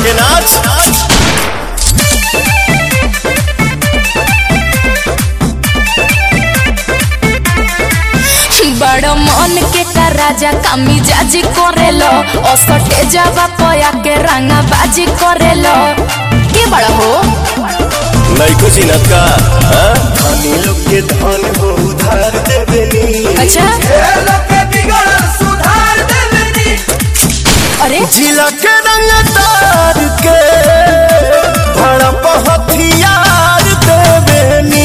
के नाच बड़ मन के का राजा कामी जाजी करेलो असटे जावा पया के रंगा बाजी करेलो के बड़ा हो नैको चिनत का हाँ? धनी लोग के धन हो उधार देवेनी अच्छा अरे जिला के रंग तार के भड़प हथियार देवेनी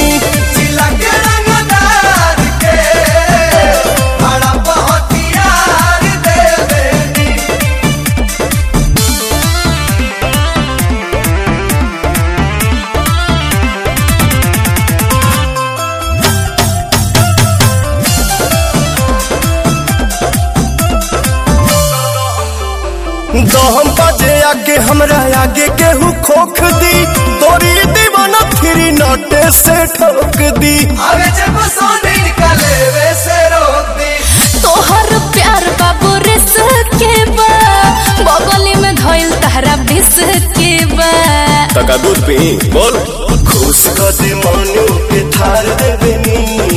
दहम बजे आगे हमरा आगे केहू खोख दी तोरी दीवाना फिरी नटे से ठोक दी तोहर प्यार बाबू रिस के बा बगली में धइल तहरा बिस के बा तका दूध पी बोल खुश कर दे मनु के थार देवेनी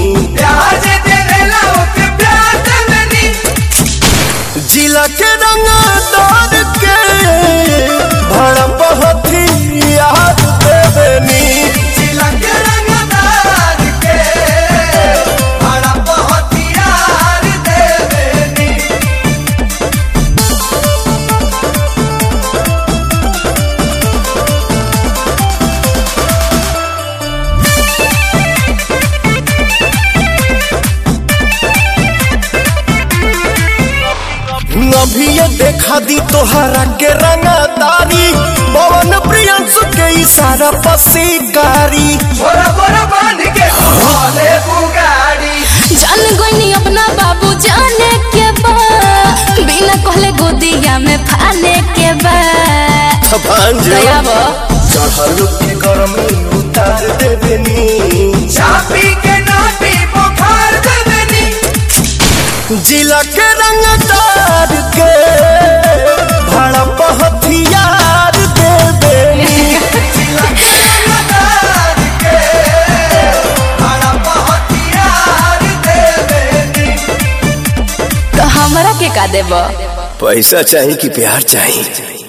जिला के रंग तार के भड़प हथियार देवेनी अभी ये देखा दी तोहरा के रंगदारी पवन प्रियंसु के इशारा पसीकारी जान गईनी अपना बाबू जाने के बा बिना कहले गोदिया में फाने के बा भांज दया बा चढ़ल के गर्मी उतार देवेनी चापी के नाटी बुखार देवेनी जिला के रंगदार के भड़प हथियार देवेनी तो हमरा के का देबा पैसा चाहिए कि प्यार चाहिए